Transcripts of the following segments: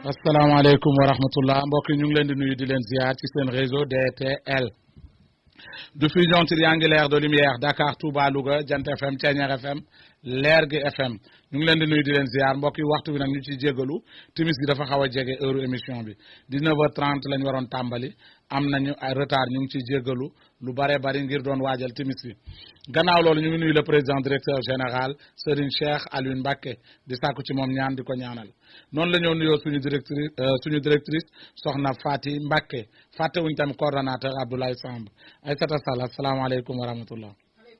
asalaamaaleykum wa rahmatullah mbokk yi ñu ngi leen di nuyu di leen ziar ci seen réseau DTL diffusion triangulaire de lumière Dakar Touba Louga Jant FM Thiéniere FM Lergui FM ñu ngi leen di nuyu di leen ziar mbokk yi waxtu bi nag ñu ciy jégalu timis gi dafa xaw a jege heure émission bi 19h30 lañ waroon tàmbali am nañu ay retard ñu ngi ciy jégalu lu bare bari ngir doon waajal timis bi gannaaw loolu ñu ngi nuyu le président directeur général Serigne Cheikh Alioune Mbacké di sàkku ci moom ñaan di ko ñaanal noonu la ñoo nuyoo suñu directrice suñu directrice soxna Fati Mbacké fàttewuñ tamit coordonnateur Abdoulaye Samb Aïssata Sall asalaamaaleykum wa rahmatullah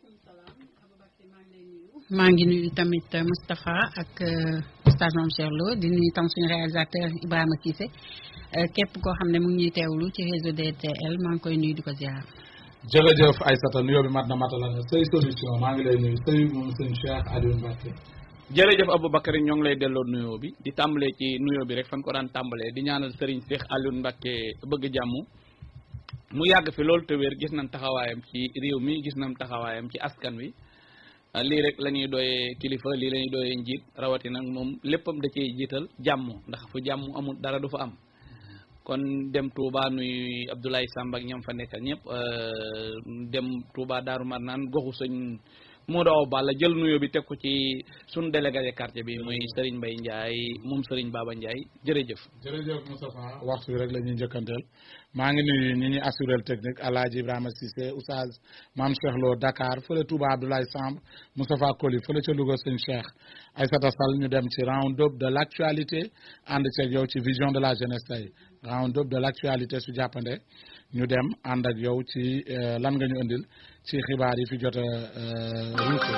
maa ngi nuyu tamit Moustapha ak oustaz Mame Cheikh Lo di nuyu tam suñu réalisateur Ibrahima Cissé képp koo xam ne mu ngi ñuy teewlu ci réseau DTL maa ngi koy nuyu di ko ziar. jërëjëf Aïssata nuyoo bi mat na matala na say solution maa ngi lay nuyu say moom sëñ Cheikh Alioune Mbacké jërëjëf Aboubacry ñoo ngi lay delloo nuyoo bi di tàmbalee ci nuyoo bi rek fan ko daan tàmbalee di ñaanal Serigne Cheikh Alioune Mbacké bëgg jàmm mu yàgg fi loolu te wér gis nañ taxawaayam ci réew mi gis nañ taxawaayam ci askan wi lii rek la ñuy doyee kilifa lii la ñuy doyee njiit rawatina moom léppam da ciy jiital jàmm ndax fu jàmm amul dara du fa am kon dem Touba nuy Abdoulaye Samb ak ñam fa nekkal ñëpp dem Touba Daaru Marnaan goxu sëñ Modou Awa Balla jël nuyoo bi teg ko ci suñu délégué de quartier bi muy Serigne Mbaye Ndiaye moom Serigne Baba Ndiaye jërëjëf. jërëjëf Moustapha waxtu bi rek la ñuy njëkkanteel maa ngi nuyu ñi ñuy assuré technique El Hadj Ibrahima Cissé Oustaz Mame Cheikh Lo Dakar fële Touba Abdoulaye Samb Moustapha Koli fële ca Louga sëñ Cheikh Aïssata Sall ñu dem ci round up de l' actualité ànd ceeg yow ci vision de la jeunesse tey round up de l' actualité su jàppande ñu dem ànd ak yow ci lan nga ñu indil ci xibaar yi fi jot a ruuse.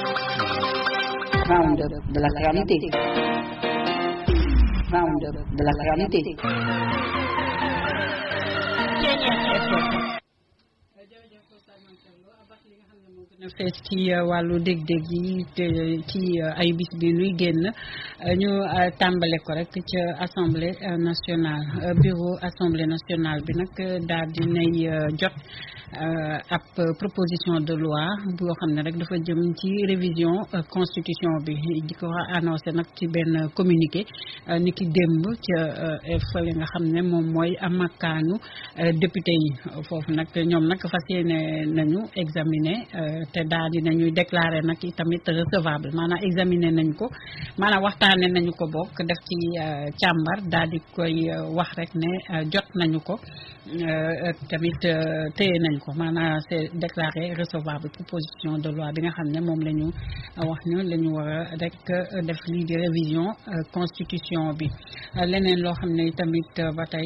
round up de l' actualité round up de l' actualité. fees ci wàllu dég-dég yi ci ay bis bi nuy génn ñu tàmbale ko rek ca assemblée nationale bureau assemblée nationale bi nag daal di nay jot ab proposition de loi boo xam ne rek dafa jëm ci révision constitution bi di ko annoncé nag ci benn communiqué ni ki démb ca fële nga xam ne moom mooy amakkaanu député yi foofu nag ñoom nag fas yéene nañu examiner te daal di nañuy déclaré nag tamit recevable maanaam examiner nañ ko maanaam waxtaane nañu ko bokk def ci càmbar daal di koy wax rek ne jot nañu ko tamit téye nañ ko maanaam c'est déclaré recevable proposition de loi bi nga xam ne moom la ñu wax ñu la ñu war a rek def lii di révision constitution bi leneen loo xam ne tamit ba tey